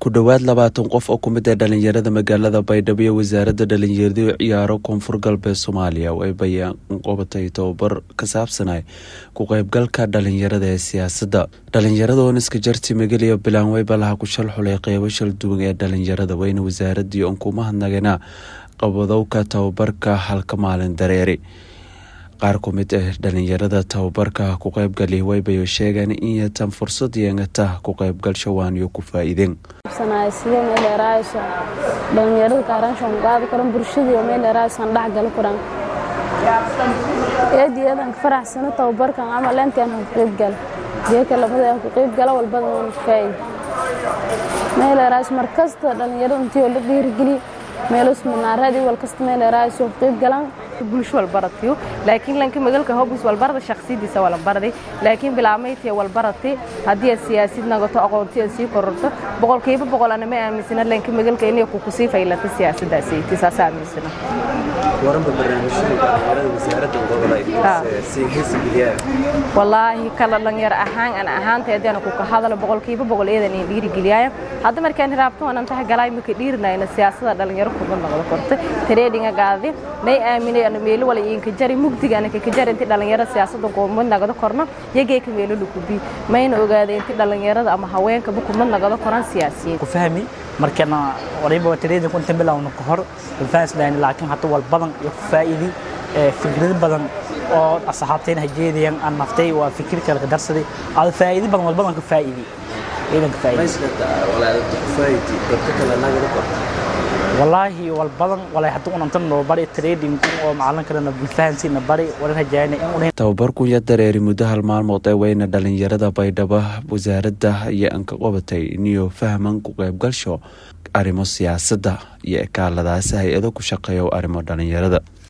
ku dhowaad labaatan qof oo ku mid ah dhalinyarada magaalada baydhabo iyo wasaaradda dhalinyaradu ciyaaro koonfur galbeed soomaaliya oo ay bayaan qabatay tobabar ka saabsanay ku qeybgalka dhalinyarada ee siyaasadda dhalinyarada oo niska jarti mageliya bilaanwey balaha ku shal xulay qeybo shal duwan ee dhalinyarada weyna wasaaradii oon ku mahadnagana qabadowka tababarka halka maalin dareeri qaar ku mid ah dhalinyarada tababarka ku qeybgali waybayo sheegeen in yatan fursad yeengata ku qeybgalsho waaniyo ku faa-iideen sidee meel eraayso dhalinyarada kaaranshan qaadi karan bulshadii meel eraaysan dhex gali karan eedi eedan ka faraxsano tababarkan camal intaan ku qeybgal jeeka lamada ku qeybgala walbada waan faa'iid meel eraayso markasta dhalinyarada intii la dhiirigeliyo meelos manaaradi wal kasta meel eraayso ku qeybgalaan bulsho walbaratiyo laakiin lanka magalka hobus walbarada shakhsiyadiisa walbaraday laakiin bilaamayti walbaratay haddii aad siyaasid nagato aqoonti aad sii kororto boqolkiiba boqol ana ma aaminsana lanka magalka inay ku sii faylata siyaasaddaasi saas aaminsana waranba barnaamijyada dhalinyarada wasaaradda uga wallaahi kala dhalinyar ahaan ana ahaanta haddaana ku ka hadalo boqolkiiba boqol eedan in dhiirigeliyaya hadda markaan hiraabto aan antaha galay maka dhiirinayna siyaasada dhalinyaro kuma noqdo korta tareedinga gaadi may aaminay ana meelo wala inka jari mugdiga ana ka jari intii dhalinyaro siyaasadda kuma noqdo korna yagee ka meelo lukubi mayna ogaada intii dhalinyarada ama haweenka kuma noqdo koran siyaasiyiin ku fahmi markana wariba tareedin kunta bilowna ka hor faaslaan laakiin hadda wal badan iyo ku faa'iidi fikrado badan oo asxaabteen hajeedayaan aan naftay waa fikir kale ka darsaday aad faa'iido badan wal badan ka faa'iidi idan ka faa'iidi wallaahi wal badan walay hadda unantan noo bari trading oo macalin kalena bilfahansiina bari walan hajaayna in tababarkunya dareeri muddo hal maalmood ee weyna dhalinyarada baydhabo wasaaradda iyo an ka qabatay iniyo fahman ku qeybgalsho arrimo siyaasadda iyo ekaaladaasi hay-ado ku shaqeeya arrimo dhalinyarada